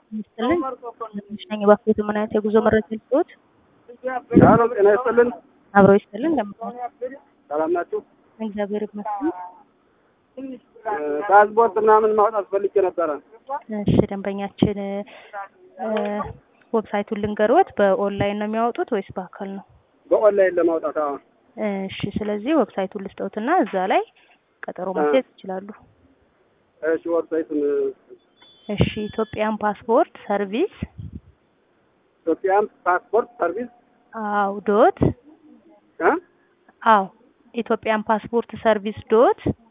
ይስጥልኝ። ትንሽ ነኝ እባክዎት ምን አይነት የጉዞ መረጃ ልስጥዎት? ሄሎ ጤና ይስጥልን። አብረው ይስጥልን። እንደምን ሰላም ናችሁ? እግዚአብሔር ይመስገን። ፓስፖርት ምናምን ማውጣት ፈልጌ ነበረ። እሺ ደንበኛችን ዌብሳይቱን ልንገርዎት፣ በኦንላይን ነው የሚያወጡት ወይስ በአካል ነው? በኦንላይን ለማውጣት አዎ። እሺ ስለዚህ ዌብሳይቱን ልስጠውትና እዛ ላይ ቀጠሮ ማስያዝ ይችላሉ። እሺ ዌብሳይቱን እሺ ኢትዮጵያን ፓስፖርት ሰርቪስ ኢትዮጵያን ፓስፖርት ሰርቪስ አው ዶት እ አው ኢትዮጵያን ፓስፖርት ሰርቪስ ዶት